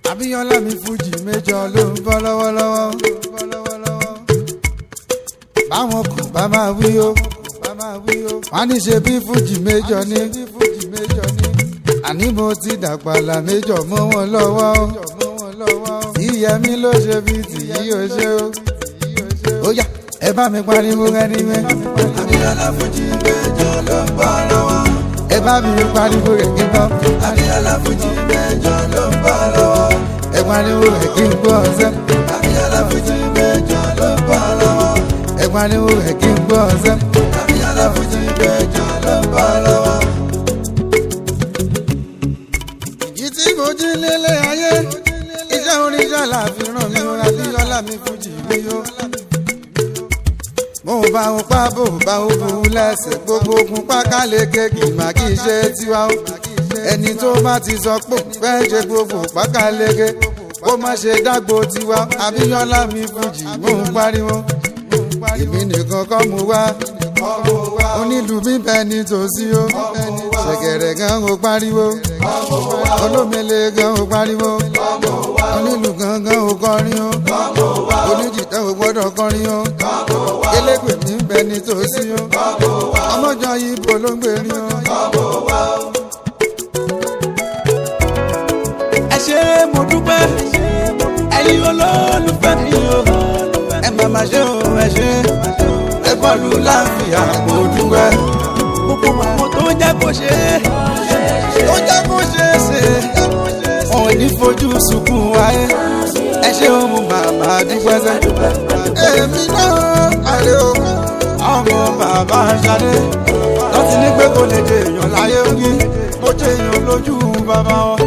Abíọ́lá mi fújì méjọ ló ń bọ́ lọ́wọ́lọ́wọ́. Báwọn kò bá máa wí o. Wọ́n ní ṣe bí fújì méjọ ní. Àní mo ti dàgbàlà méjọ mọ́ wọn lọ́wọ́. Ìyẹmí ló ṣe bí tìyí o ṣe o. Ó yá ẹ bá mi pariwo ẹni mẹ́. Abíọ́lá fújì méjọ ló ń bọ́ lọ́wọ́. Ẹ bá mi pariwo rẹ̀ kí n gbọ́. Abíọ́lá fújì méjọ ló ń bọ́ lọ́wọ́. Ẹ pariwo rẹ̀ kí n gbọ́ ọ̀sẹ̀. Abíọ́lá fújì méjọ ló ń bọ́ lọ́wọ́. Ẹ pariwo rẹ̀ kí n gbọ́ ọ̀sẹ̀. Abíọ́lá fújì méjọ ló ń bọ́ lọ́wọ́. Ìjì tí mo jí lélé ayé. Iṣẹ́ oníṣẹ́ làfi ràn mí rà bí ọlá mi fújì mi yó. Mo bá wọn pa bò bá wọn bò wọn lẹ́sẹ̀ gbogbo ogun pákáleke kì má kì í ṣe tiwa o. Ẹni tó bá ti sọ pé fẹ́ ṣe gbogbo pákáleke kó má ṣe dágbo tiwa. Abíọ́lá mi fújì mò ń pariwo. Èmi nìkan kọ́ mo wá. Onílù mi bẹ ní tòsí o. Ṣẹ̀kẹ̀rẹ̀ gan o pariwo. Olómele gan o pariwo. Onílù gangan o kọrin o. Oníjìtá o gbọ́dọ̀ kọrin o. Elégbè mi bẹ ní tòsí o. Ọmọjọ ibo ló ń gbèrí o. ẹ ṣé mo dúpẹ́ ẹ̀yin olólùfẹ́ mi o ẹ má má ṣe o ẹ ṣé ẹ bọ́ọ̀lù láàfíà mo dúpẹ́ gbogbo àwọn tó jẹ́ kó ṣe é tó jẹ́ kó ṣe é ṣe wọn ò ní fojú sunkún wáyé ẹ ṣé o mo bàbá dúpẹ́ sẹ́ Èmi náà àrè o. ọmọ bàbá ṣadé lọ́tí ní pé kò lè jẹ èèyàn láyé wí mo jẹ èèyàn lójú bàbá wọn